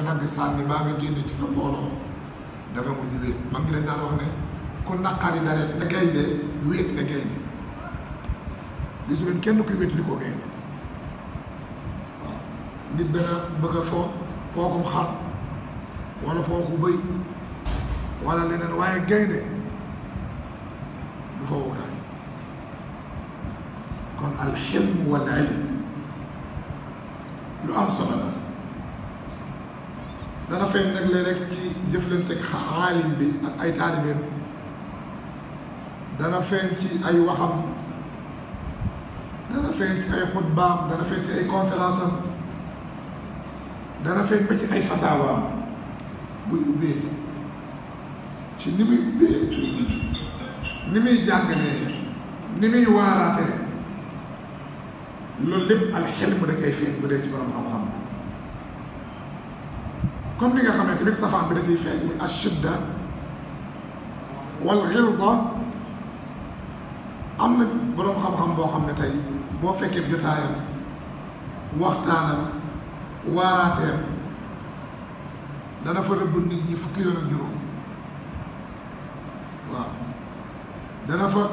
nga dagg sànni baa nga génne ci sa mbooloo da nga mujj wéet mag ngi dañ daan wax ne ku naqari dara ne gaynde wéet ne gaynde gisu leen kenn kuy wéet li ko gaynde waaw nit dana bëgg a foo fookum xar wala fooku bëy wala leneen waaye gaynde du fowukaay kon alxilm wal ilm lu am solo la dana feeñ nag léeg rek ci jëflante ak aalim bi ak ay taalibeem dana feeñ ci ay waxam dana feeñ ci ay xutbaam dana feeñ ci ay conférence am dana feeñ ba ci ay fataawaam buy ubbee ci ni muy ubbee ni muy jàngalee ni muy waaraatee loolu lépp alxilm da koy feeñ bu dee ci borom xam-xam comme li nga xam ne tamit safaan bi da ciy feeñ muy ashidda wal xilza am na borom xam-xam boo xam ne tey boo fekkee jotaayam waxtaanam waaraateem dana fa rëbb nit ñi fukki yoon ak juróom waaw dana fa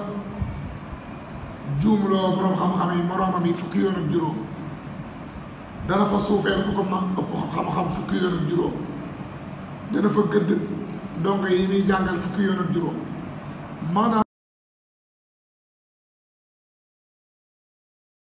juumloo borom xam-xam yi moroomam yi fukki yoon ak juróom dana fa suufeel ku ko ma ëpp xam-xam fukki yoon ak juróom dana fa gëdd dongo yi muy jàngal fukki yoon ak juróom maanaam